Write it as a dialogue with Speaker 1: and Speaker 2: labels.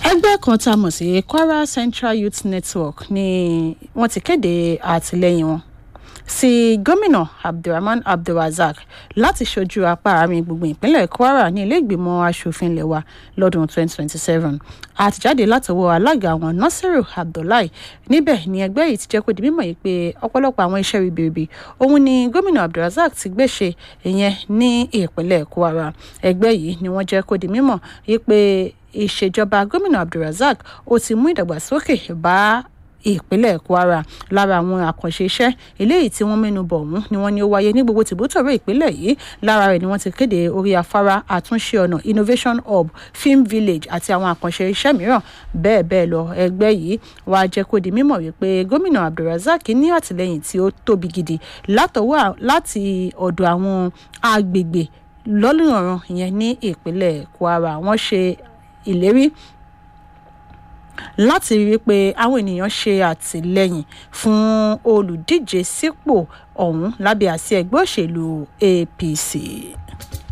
Speaker 1: ẹgbẹ́ kan tá a mọ̀ sí kwara central youth network ni wọ́n ti kéde àtìlẹ́yìn wọn sí gómìnà abdulrahman abdulrasaq láti ṣojú apá àárín gbùngbùn ìpínlẹ̀ kwara ní ilé ìgbìmọ̀ asòfin ilé wa lọ́dún 2027 àtìjáde látọwọ́ alága àwọn nasiru abdullahi níbẹ̀ ni ẹgbẹ́ yìí ti jẹ́ kó di mímọ̀ yìí pé ọ̀pọ̀lọpọ̀ àwọn iṣẹ́ ribiribi òun ni gómìnà abdulrasaq ti gbé ṣe ìyẹn ní ìpínlẹ̀ kwara ẹgbẹ́ yìí ni wọ́n jẹ́ kó di mímọ̀ yìí pé ìṣèjọba gómìnà abdulrasaq ó ti mú ìdàgbàsókè bá ìpínlẹ̀ kwara lára àwọn àkànṣe iṣẹ́ eléyìí tí wọ́n mẹ́nu bọ̀ ọ̀hún ni wọ́n ní ó wáyé ní gbogbo tìbútọ̀rọ̀ ìpínlẹ̀ yìí lára rẹ̀ ni wọ́n ti kéde orí afárá àtúnṣe ọ̀nà innovation hub film village àti àwọn àkànṣe iṣẹ́ mìíràn bẹ́ẹ̀ bẹ́ẹ̀ lọ ẹgbẹ́ yìí wàá jẹ́ kó di mímọ̀ wípé gómìnà abdulrasaq ní àtìlẹ́yìn tí ó tóbi gidi látọwọ́ láti ọ̀dọ̀ àwọn agbègbè lọ́lùrànràn ìyẹn ní ìpínlẹ̀ kwara wọ́n ṣe ìlérí láti rí i pé àwọn ènìyàn ṣe àtìlẹyìn fún olùdíje sípò ọ̀hún lábẹ́ àsíá ẹgbẹ́ òṣèlú apc.